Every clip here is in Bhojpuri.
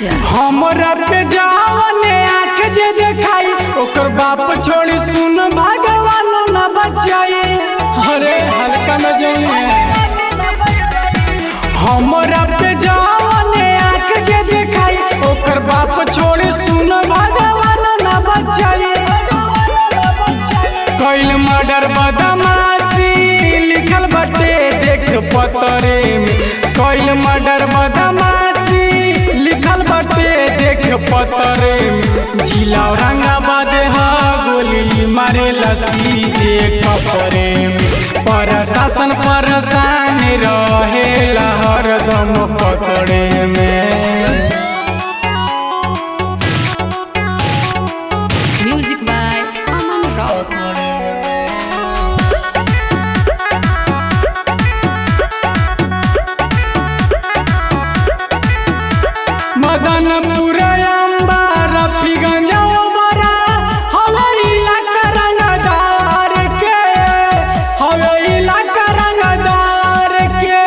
राजा हमरा पे जावने आँख जे देखाई ओकर बाप छोड़ी सुन भगवान न बचाई अरे हल्का में जाइए हमरा पे जावने आँख जे देखाई ओकर बाप छोड़ी सुन भगवान न बचाई कैल मर्डर बदमाशी लिखल बटे देख पतरे में कैल मर्डर बदमाशी लिखल बटे देख पतरे में जिला औरंगाबाद हा गोली मारे सीधे कपरे में प्रशासन परेशान रहे हरदम पकड़े में music by Aman rock Madanpur Amba Rafiganj Obra हवे इलाका रंगदार के हवे इलाका रंगदार के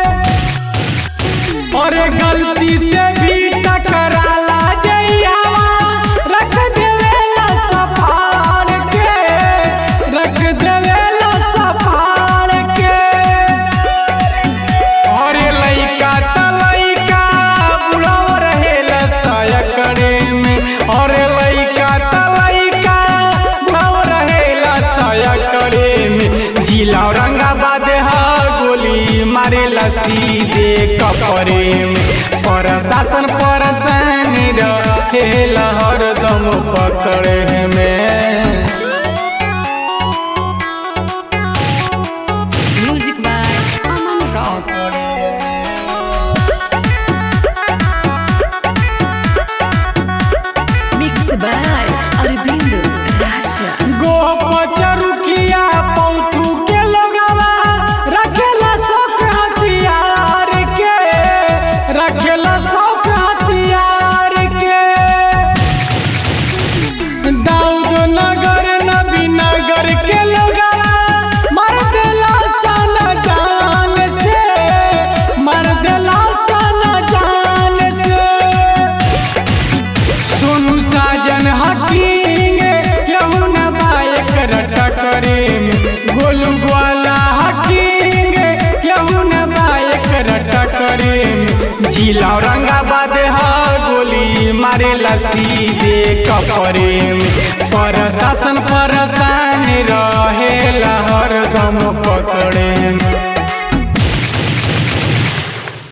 और गलती से भी टकराला जइयावा रख देवेला सफार के रख देवेला सफार के अरे लइका त लइका बुढ़ाव रहेला सयकड़े में अरे लइका त लइका बुढ़ाव रहेला सयकड़े में जिला औरंगाबाद हा गोली मारेला सीधे कपरे में प्रशासन परेशान रहेला हरदम पकड़े में music by Aman rock mix by Arvind Raja गोपचरुखिया पौथू के लोगवा रखेला शौक हथियार के रखेला शौक हथियार के दाऊद नगर नबी नगर के लोगवा मर देला सन जान से मर देला सन जान से सोनू साजन हकींगे केहू न बाइक टकरे में गोलू ग्वाला हकींगे केहू न बाइक टकरे में जिला औरंगाबाद हा गोली मारेला सीधे कपरे में प्रशासन पर